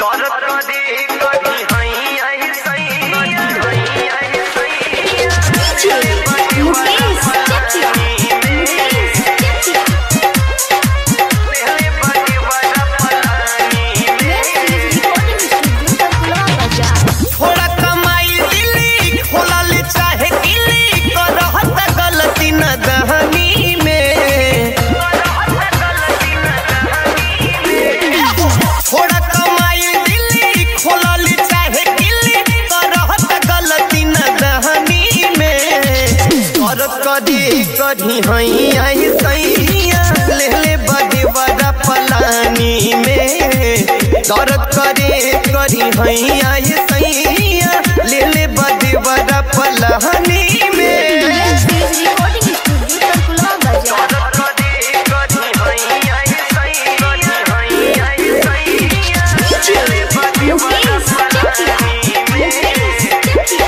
दौलत कदी कदी हई आई सही हई आई सही DJ Mukesh Chatia. Mukesh Chatia. पहले बड़ी बड़ा पलानी Next is recording studio Takula Bazaar. थोड़ा कमाई दिली खोलल चाहे किली करहत गलती न दहनी में थोड़ा कमाई दिली खोलल चाहे किली करहत गलती न दहनी में कर कदी कदी हई आई सैया ले ले बड़े बड़ा पलानी में दर्द करे करी हई आई सैया ले ले बड़े बड़ा पलानी में Next is recording studio Takula Bazaar. Mukesh Chatia. Mukesh Chatia.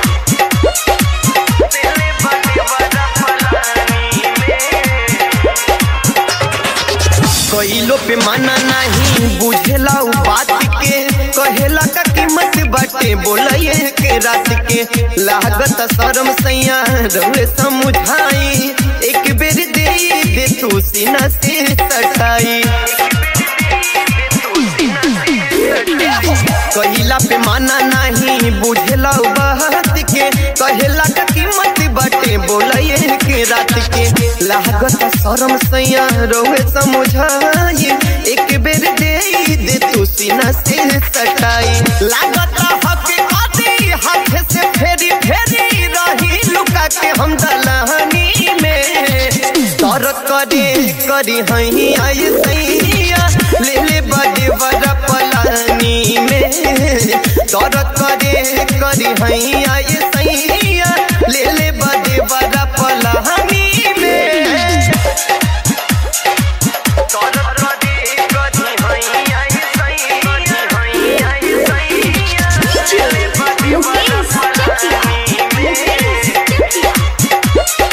कइलो पे माना नहीं बुझेला उ बात के कहेला का कीमत बाटे बोलये के रात के लागत शर्म सैया रहे समझाई एक बेर दे दे तू सीना से सटाई कहिला पे माना नहीं बुझेला उ बात के कहेला का कीमत बाटे बोलये के रात के लागत शर्म सैया रोवे समझाई एक बेर दे दे तू सीना से सटाई लागत हक कदी हाथ से फेरी फेरी रही लुका के हम दलहनी में तर करे करी हई आई सैया ले ले बड़े बड़ा पलानी में तर करे करी हई आई सैया ले ले बड़े बड़ा पलानी में तर करे करी हई आई सैया Mukesh Chatia. Mukesh Chatia.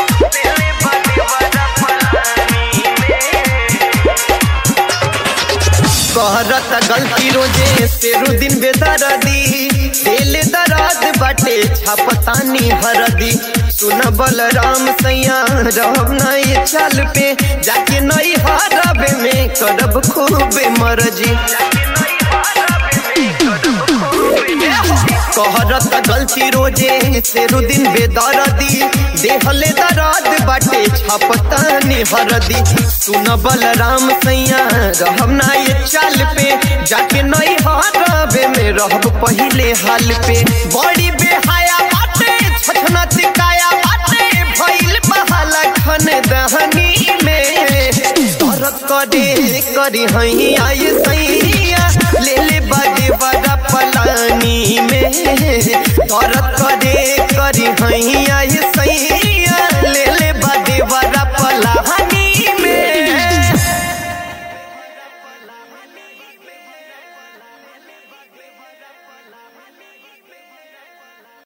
कहरत गलती रोजे तेरू दिन बेदरदी दिल दराज बाटे छापतानी हरदी सुन बलराम सैया रहब नहीं चल पे जाके नहीं हरबे में करब खूबे मरजी कहरत गलती रोजे तेरू दिन बेदरदी देहले दराद बाटे छापतानी हरदी सुन बलराम सैया रहब ना ये चाल पे जाके नहीं हरबे में रहब पहिले हाल पे बड़ी बेहाया बाटे छछना तिकाया बाटे भइल बहाला खन दहनी में दर्द करे करी हई आई सैया ले ले बड़े बड़ा पलानी में दर्द करे करी हई